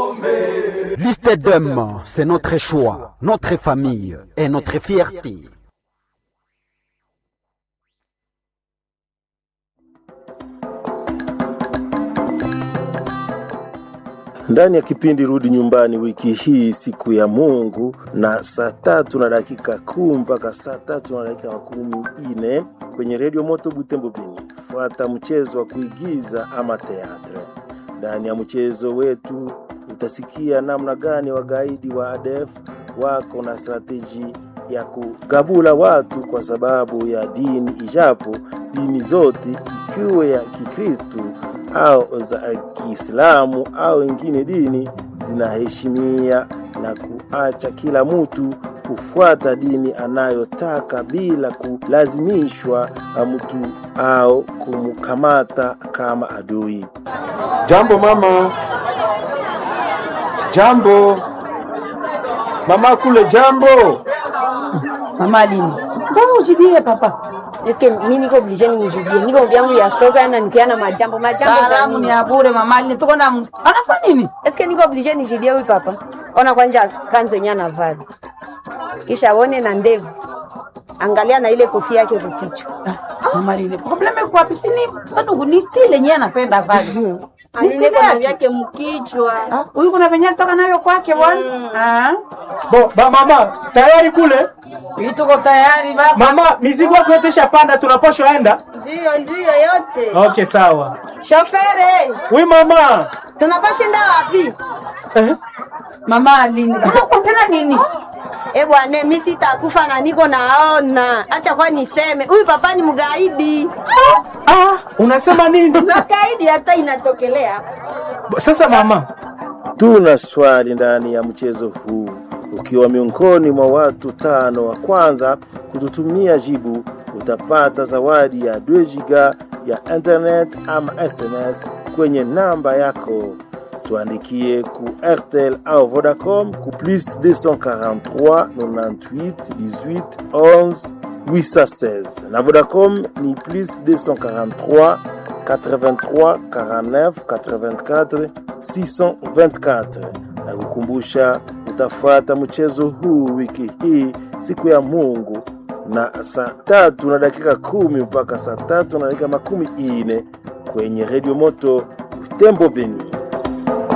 Liste d'hommes, c'est notre choix, notre famille et notre fierté. ndani ya kipindi Rudi Nyumbani wiki hii, siku ya Mungu, na saa tatu na dakika kumi mpaka saa tatu na dakika makumi ine kwenye redio Moto Butembo Beni. Fuata mchezo wa kuigiza ama teatre. Ndani ya mchezo wetu utasikia namna gani wagaidi wa ADF wako na strateji ya kugabula watu kwa sababu ya dini, ijapo dini zote ikiwa ya Kikristu au za Kiislamu au ingine dini zinaheshimia na kuacha kila mtu kufuata dini anayotaka bila kulazimishwa na mtu au kumkamata kama adui. Jambo mama. Jambo mama kule, jambo Mama Aline. Mbona ujibie papa? Eske mi niko oblige nimjibie, niko vyangu ya soka na nikia na majambo majambo za Salamu ni nini? ya bure Mama Aline. Tuko na ms- anafanya nini? Eske niko oblige nijibie huyu papa? Ona kwanja kanzo yenye anavaa, kisha one na ndevu, angalia na ile kofia yake kukichwa. Ah, Mama Aline. Probleme kwa wapi? Si ni bado ni style yenyewe anapenda vale. Ni Anene style kona yake. vyake mkichwa. Ah, Huyu kuna venye alitoka nayo kwake bwana. Ah. bo ba mama tayari kule Hii tuko tayari baba. mama, mizigo yako yote ishapanda, tunapashwa enda. Ndio ndio yote. Okay, sawa. Shofere, We mama tunapashinda wapi? eh? Mama Aline. Kwa tena nini? E bwana, mi sitakufa na niko naona. Acha kwa niseme, huyu papa ni mgaidi. Ah, unasema nini Na kaidi hata inatokelea. sasa mama? Tuna swali ndani ya mchezo huu. Ukiwa miongoni mwa watu tano wa kwanza kututumia jibu, utapata zawadi ya 2 giga ya internet ama SMS kwenye namba yako. Tuandikie ku RTL au Vodacom ku plus 243 98 18 11 816 na Vodacom ni plus 243 83 49 84 624 na kukumbusha utafuata mchezo huu wiki hii siku ya Mungu na saa tatu na dakika kumi mpaka saa tatu na dakika makumi ine kwenye redio moto Tembo Beni.